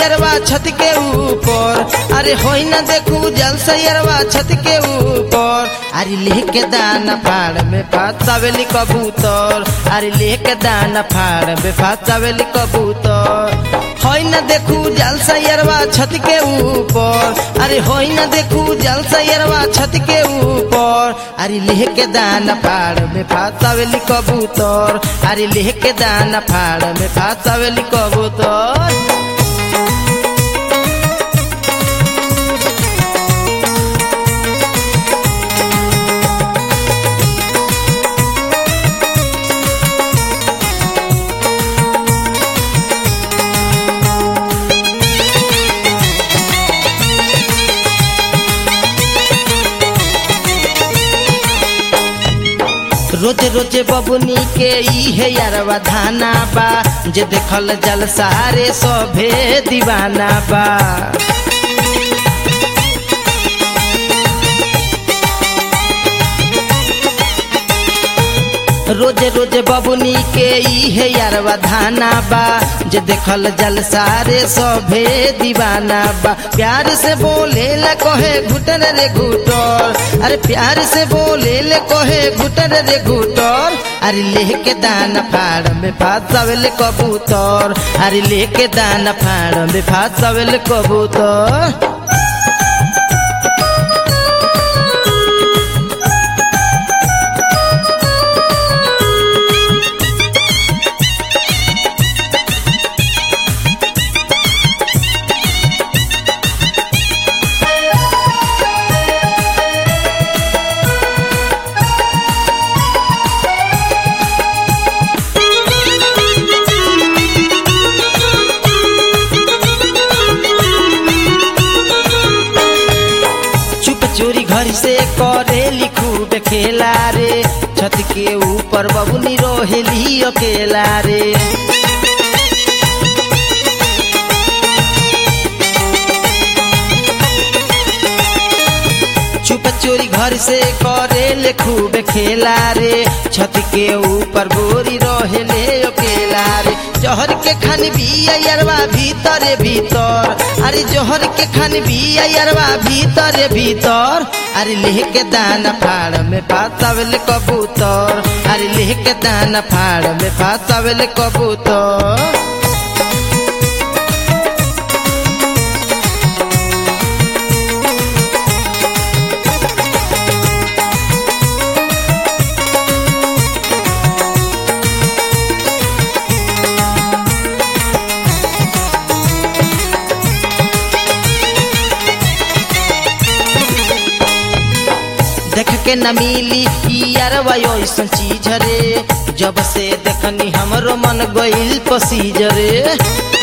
सैरवा छत के ऊपर अरे होई ना देखू जल सैरवा छत के ऊपर अरे लेके दाना फाड़ में फसावेली कबूतर अरे लेके दाना फाड़ में फसावेली कबूतर होई ना देखू जल सैरवा छत के ऊपर अरे होई ना देखू जल सैरवा छत के ऊपर अरे लेके दाना फाड़ में फसावेली कबूतर अरे लेके दाना फाड़ में फसावेली कबूतर रोज रोज बबुनी के इहे यारवा धाना बा जे देखल जल सारे सभे दीवाना बा रोज रोज बबुनी के इहे यारवा धाना बा जे देखल जल सारे सभे दीवाना बा प्यार से बोले ल कहे घुटन रे घुटर अरे प्यार से बोले ले कहे घुटन रे घुटर अरे लेके दाना फाड़ में फासवेल कबूतर अरे लेके दाना फाड़ में फासवेल कबूतर चुप चोरी घर से करे लिखू खेला रे छत के ऊपर बबुनी रोहेली अकेला रे चुप चोरी घर से करे ले खूब खेला रे छत के ऊपर बोरी रोहेले अकेला रे जहर के खान भी अयरवा भीतर भीतर अरे जहर के खान भी अयरवा भीतर भीतर अरे लेके दाना फाड़ में फासावेल कबूतर अरे लेके दाना फाड़ में फासावेल कबूतर देख के न मिली यारवा ऐसन चीज रे जब से देखनी हमरो मन गइल पसीज रे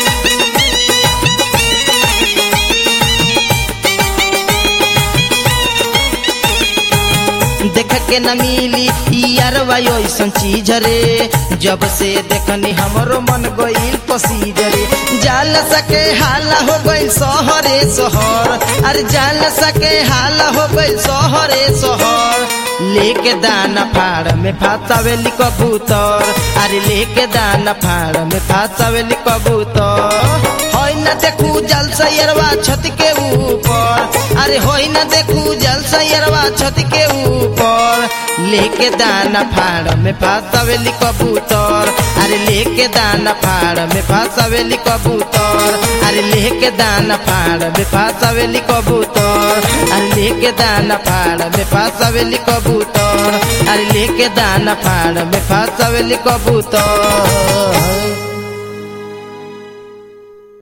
देख के न मिली यारवा ऐसन चीज रे जब से देखनी हमरो मन गइल पसीज रे जाल सके हाला हो गइल सहरे सहर अरे जाल सके हाला हो गइल सहरे सहर लेके दाना फाड़ में फासावेली कबूतर अरे लेके दाना फाड़ में फासावेली कबूतर होई न देखू जल सैरवा छत के ऊपर अरे होई न देखू जल सैरवा छत के ऊपर लेके दाना फाड़ में फासावेली कबूतर अरे लेके दाना फाड़ में फासावेली कबूतर अरे लेके दाना फाड़ में फासावेली कबूतर अरे लेके दाना फाड़ में फासावेली कबूतर अरे लेके दाना फाड़ में फासावेली कबूतर